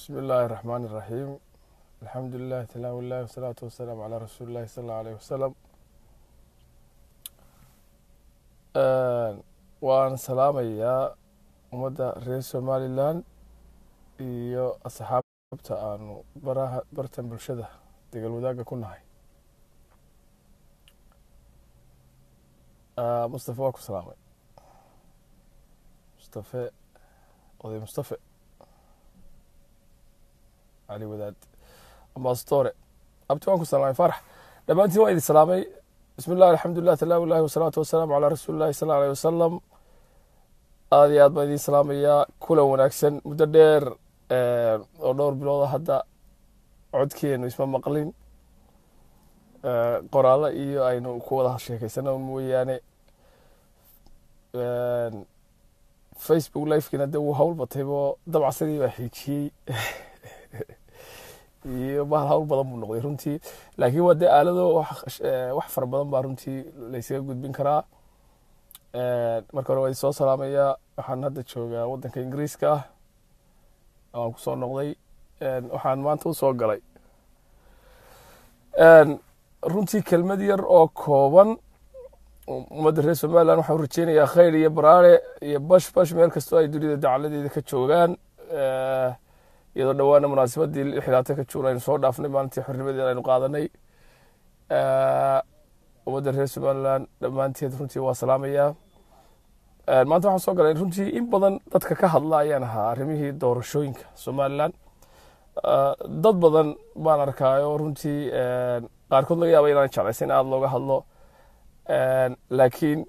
بسم الله الرحمن الرحيم الحمد لله تلاوة الله والصلاة والسلام على رسول الله صلى الله عليه وسلم waan salaamayaa ummadda reer somalilan iyo asxaabta aanu baraha bartan bulshada degal wadaagga ku nahay mustafe waa ku salaamay mustafe oday mustafe cali wadaad ambastore abti waan ku salaamay farax dhammaantiin waan idin salaamay bismi llah alxamdulilah talaawi llahi wasalaatu wasalaamu calaa rasuuli llahi sal aleyh wasalam aada iyo aad baan idin salaamayaa kulan wanaagsan muddo dheer oo dhowr bilooda hadda codkeenu isma maqlin qoraalo iyo aynu ku wada sheekeysano mooyaane facebook lifekiina de wuu hawl bataybo dabcsadii baa xiijiyey iyo bahal hawl badan buu noqday runtii laakiin waa dee aalado wax fara badan baa runtii laysaga gudbin karaa marka hore waa idin soo salaamayaa waxaan hadda joogaa waddanka ingiriiska ah waan kusoo noqday waxaan maanta usoo galay runtii kelmad yar oo kooban ummadda reer somalilan waxaan u rajeynayaa khayr iyo baraare iyo bash bash meel kastoo ay dunida dacaladeeda ka joogaan iyadoo dhowaana munaasabadii lixdaatan ka juun aynu soo dhaafnay maalintii xornimadeeda aynu qaadanay ummadda reer somalilan dhammaanteed runtii waa salaamayaa maanta waxaan soo galay runtii in badan dadka ka hadla ayaan ahaa arrimihii doorashooyinka somalilan dad badan baan arkaayo runtii qaarkood laga yaaba inaan jeclaysa in aada looga hadlo laakiin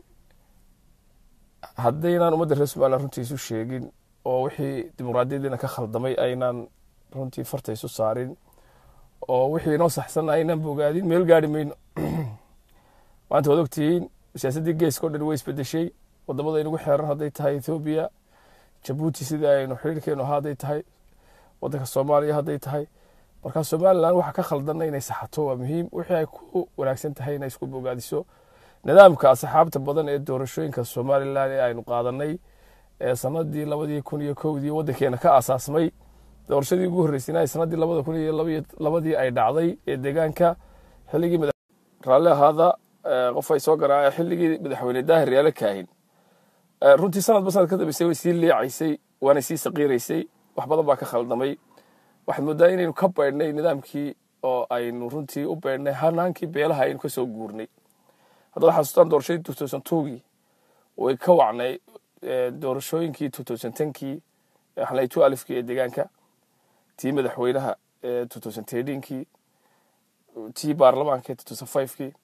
haddaynaan ummadda reer somalilan runtii isu sheegin oo wixii dimuqraadiyadiina ka khaldamay aynaan runtii farta isu saarin oo wixii inoo saxsan aynaan bogaadin meel gaari mayno maanta waad ogtihiin siyaasaddii geeska o dhan way isbedeshay wadamada inagu xeeran hadday tahay ethoobiya jabuuti sidii aynu xiriirkeenu ahaa hadday tahay waddanka soomaaliya hadday tahay markaa somalilan waxa ka khaldanna inay saxato waa muhiim wixii ay ku wanaagsan tahay inay isku bogaadiso nidaamka asxaabta badan ee doorashooyinka somalilan ee aynu qaadanay ee sanadii labadii kun iyo kowdii waddankeena ka asaasmay doorashadii ugu horreysayna sanadii labada kun iyo labadii ay dhacday ee deegaanka xilligii raalli ahaada qof ay soo garaa xilligii madaxweyne daahir yaale kaahin runtii sanadba sanad ka dambeysay way sii liicaysay waanay sii saqiiraysay wax badan baa ka khaldamay waxaad moodaa inaynu ka baydhnay nidaamkii oo aynu runtii u baydhnay hanaankii beelaha aynu kasoo guurnay haddaad xasuustaan doorashadii two thousand twogii way ka wacnay doorashooyinkii two thousand tenkii xalay two alifkii ee deegaanka tii madaxweynaha ee two thousand tedinkii tii baarlamaanka ee two thousand fivekii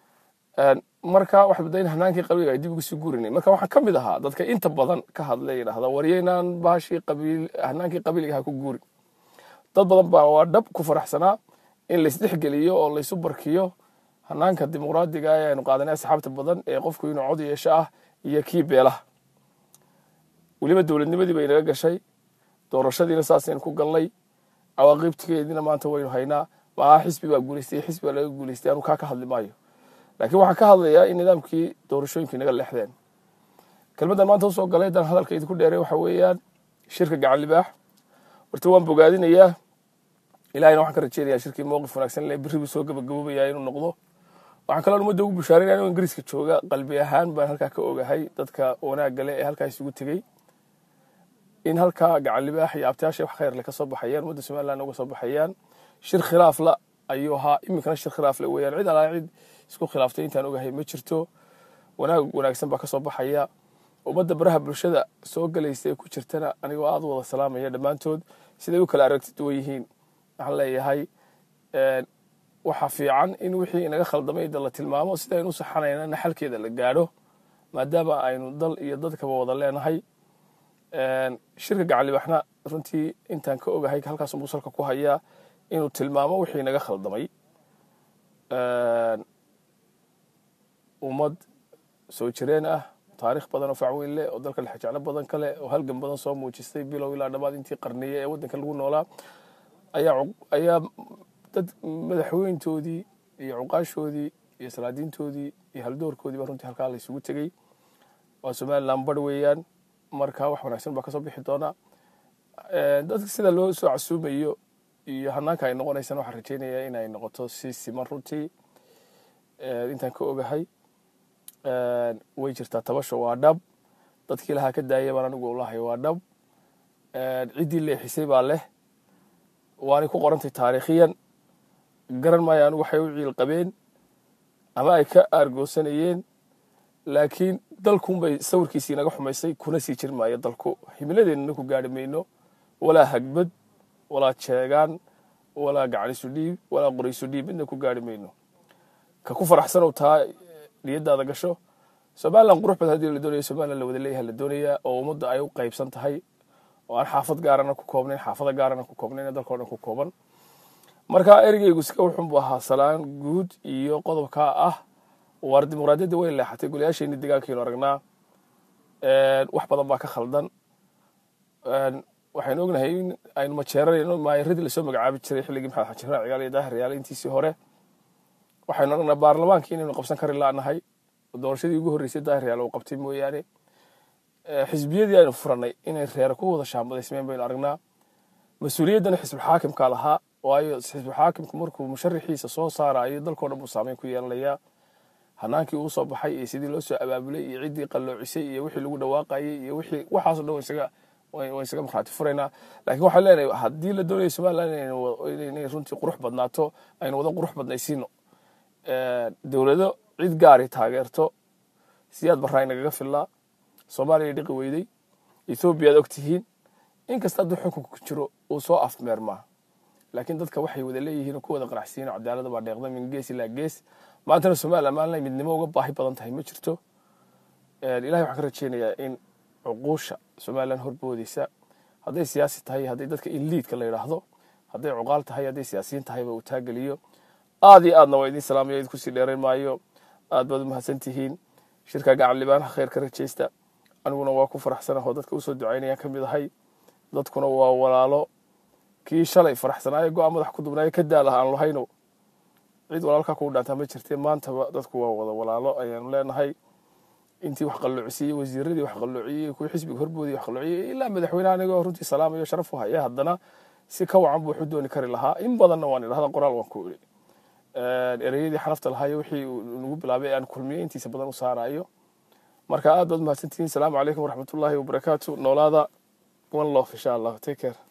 marka waxaad moodaa in hanaankii qabiilga ay dib ugu sii guurinay marka waxaan ka mid ahaa dadka inta badan ka hadlay yidhahda waryaynaan baashii qabiil hanaankii qabiilga ha ku guurin dad badan baa waa dhab ku faraxsanaa in laysdhexgeliyo oo laysu barkiyo hanaanka dimuqraadiga ee aynu qaadanay asxaabta badan ee qofku inuu cod yeesho ah iyo kii beelaha weliba dowladnimadii bay naga gashay doorashadiina saasaynu ku galnay cawaaqibtigeediina maanta waynu haynaa maaha xisbi baa guuleystay xisbi baa laga guuleystay anu kaa ka hadli maayo laakiin waxaan ka hadlayaa in nidaamkii doorashooyinkii naga leexdeen kelmaddan maanta usoo galay haddaan hadalka idinku dheeray waxa weeyaan shirka gacan libaax horta waan bogaadinayaa ilahayna waxaan ka rajeynayaa shirkii mowqif wanaagsan le berri buu soo gabagaboobayaa inuu noqdo waxaan kaloo ummadda ugu bushaarinaya inuu ingiriiska jooga qalbi ahaan baan halkaa ka ogahay dadka wanaagga le ee halkaa isugu tegey in halkaa gacan libaax iyo abtayaasha wax khayrle ka soo baxayaan ummadda somaliland uga soo baxayaan shir khilaafla ayuu ahaa iminkana shir khilaafle weeyaan cid alaa cid isku khilaaftay intaan ogahay ma jirto wanaag wanaagsan baa ka soo baxaya ummadda baraha bulshada soo galaysa ee ku jirtana anigoo aada u wada salaamaya dhammaantood siday u kala aragti duwan yihiin waxaan leeyahay waxa fiican in wixii inaga khaldamay da la tilmaamo sidaynu u saxanayna naxalkeeda la gaadho maadaama aynu dal iyo dadkaba wada leenahay shirka gacalibaxna runtii intaan ka ogahay halkaas musalka ku hayaa inuu tilmaamo wixii inaga khaldamay ummad soo jireen ah taarikh badan oo facweyn leh oo dalka lexjeclo badan kale oo halgan badan soo muujistay bilow ilaa dhammaad intii qarniye ee waddanka lagu noolaa ayaa dad madaxweyntoodii iyo cuqaashoodii iyo salaadiintoodii iyo haldoorkoodii baa runtii halkaa la isugu tegey waa somaliland bar weeyaan marka wax wanaagsan baa kasoo bixi doona dadka sida loo soo casuumayo iyo hanaanka ay noqonaysana waxaan rajeynayaa inay noqoto si siman runtii intaan ka ogahay way jirtaa tabasho waa dhab dadkii lahaa ka daaya baan anigu ulahay waa dhab ciddii leexisay baa leh waanay ku qorantay taariikhiyan garan maayo anigu waxay u ciil qabeen ama ay ka aargoosanayeen laakiin dalkunbay sawirkiisii naga xumaysay kuna sii jir maayo dalku himiladeennana ku gaari mayno walaa hagbad walaa jeegaan walaa gacanisu dhiib walaa qoraysu dhiib midna ku gaari mayno ka ku faraxsanow taa niyadaada gasho somalilan qurux bad haddii la doonaya somalilan la wada leeyaha la doonayaa oo ummadda ay u qaybsan tahay oo aan xaafad gaarana ku koobnayn xaafada gaarana ku koobnayn dalkao dhan ku kooban marka erigeygu iska wuxun buu ahaa salaan guud iyo qodobkaa ah waar dimuqraadiyadda way leexatay golayaasheenii degaankiinu aragnaa wax badan baa ka khaldan waxaynu ognahay in aynu majeeranayno maayaradii lasoo magacaabi jiray xilligii maxamed xaji raac ciyaal iyo daahir ciyaal intiisii hore waxaynu aragnaa baarlamaankii inaynu qabsan kari laanahay doorashadii ugu horreysay daahir ciyaal uu qabtay mooyaane xisbiyadii aynu furanay inay reer ku wada shaambadaysmeen baynu aragnaa mas-uuliyaddana xisbulxaakimka lahaa waayo xisbulxaakimku markuu musharixiisa soo saarayo dalkao dhan buu saameyn ku yeelanayaa hanaankii uu soo baxay iyo sidii loo soo abaabulay iyo ciddii qalloocisay iyo wixii lagu dhawaaqayay iyo wixii waxaaso dhan isaga waan isaga markhaati furaynaa laakiin waxaan leenahay haddii la doonayo somaliland inay runtii qurux badnaato aynu wada qurux badnaysiino dowlado cid gaari taageerto siyaad barraa inagaga fillaa soomaaliya dhiqi weyday ethoobiya ad og tihiin inkasta hadduu xukunka ku jiro uu soo afmeermaa laakiin dadka waxay wada leeyihiin ku wada qanacsiyin cadaalada baa dheeqda min gees ilaa gees maantana somaliland maalinay midnimo uga baahi badan tahay ma jirto ilahay waxaan ka rajeynayaa in cuquusha somaliland horboodeysa hadday siyaasi tahay hadday dadka inliidka la yidhaahdo hadday cuqaal tahay hadday siyaasiyiin tahayba uu taageliyo aad iyo aadna waa idin salaamaya idinku sii dheerayn maayo aad baad u mahadsan tihiin shirka gacan libaanaha khayr ka rajaysta aniguna waa ku faraxsanahoo dadka usoo ducaynayaan ka mid ahay dadkuna waa walaalo kii shalay faraxsanaayo go-aan madax ku dubnaayo ka daalaha aan lahayno cid walaalkaa kugu dhaantaa ma jirtee maantaba dadku waa wada walaalo ayaanu leenahay intii wax qalloocisiiyey wasiiradii wax qalloociyey kuwii xisbiga horboodii wax qalloociyey ilaa madaxweynaha anigoo runtii salaamayo sharaf u haya haddana si ka wacan buu wuxu dooni kari lahaa in badanna waan idhahda qoraal waan ku iri ereyadii xanafta lahaayo wixii nagu bilaabay aan kulmiyo intiisa badan u saarayo marka aad baad mahadsantihiin salaamu calaykum waraxmatullaahi wabarakaatu noolaada one love insha allah take care